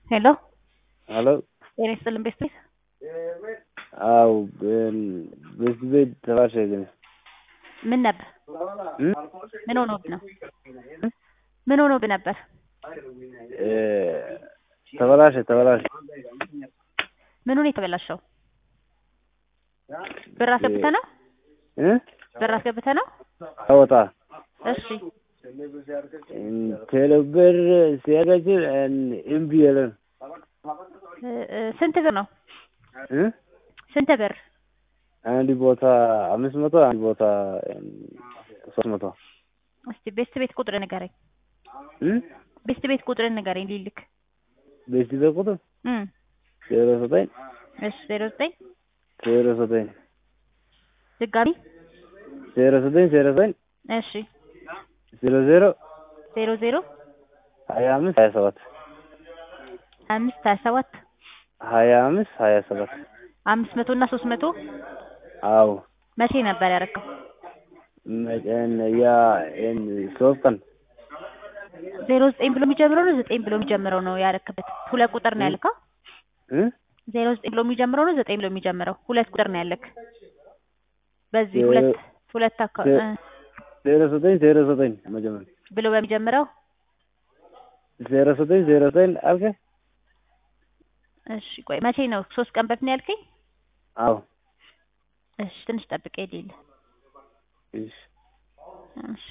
ሄሎ ሄሎ ጤና ይስጥልን ቤስት ቤት አው ቤስት ቤት ተባሸ ግን ምን ነበር? ምን ሆኖብህ ነው? ምን ሆኖብህ ነበር? ተበላሸ ተበላሸ ምኑ ነው የተበላሸው? ብር አስገብተህ ነው? እ ብር አስገብተህ ነው? አወጣ እሺ ቴሌብር ሲያገችል እምቢ አለን እ- እ- ስንት ብር ነው? እ ስንት ብር? አንድ ቦታ አምስት መቶ አንድ ቦታ ሶስት መቶ እስቲ ቤስት ቤት ቁጥር ንገረኝ። እ ቤስት ቤት ቁጥር ንገረኝ ሊልክ ቤስት ቤት ቁጥር እም ዜሮ ዘጠኝ እሺ ዜሮ ዘጠኝ ዜሮ ዘጠኝ ድጋሚ ዜሮ ዘጠኝ ዜሮ ዘጠኝ እሺ ዜሮ ዜሮ ዜሮ ዜሮ ሀያ አምስት ሀያ ሰባት አምስት ሀያ ሰባት ሀያ አምስት ሀያ ሰባት አምስት መቶ እና ሶስት መቶ አዎ መቼ ነበር ያደረገው? መጨን ያ ሶስት ቀን ዜሮ ዘጠኝ ብሎ የሚጀምረው ነው ዘጠኝ ብሎ የሚጀምረው ነው ያረክበት? ሁለት ቁጥር ነው ያልከው? እ ዜሮ ዘጠኝ ብሎ የሚጀምረው ነው ዘጠኝ ብሎ የሚጀምረው? ሁለት ቁጥር ነው ያለክ። በዚህ ዜሮ- ሁለት ሁለት አካ ዜ- እ ዜሮ ዘጠኝ ዜሮ ዘጠኝ መጀመሪያ ብሎ በሚጀምረው ዜሮ ዘጠኝ ዜሮ ዘጠኝ አልከ እሺ ቆይ መቼ ነው? ሶስት ቀን በፊት ነው ያልከኝ? አዎ እሺ ትንሽ ጠብቀኝ ሊል እሺ እሺ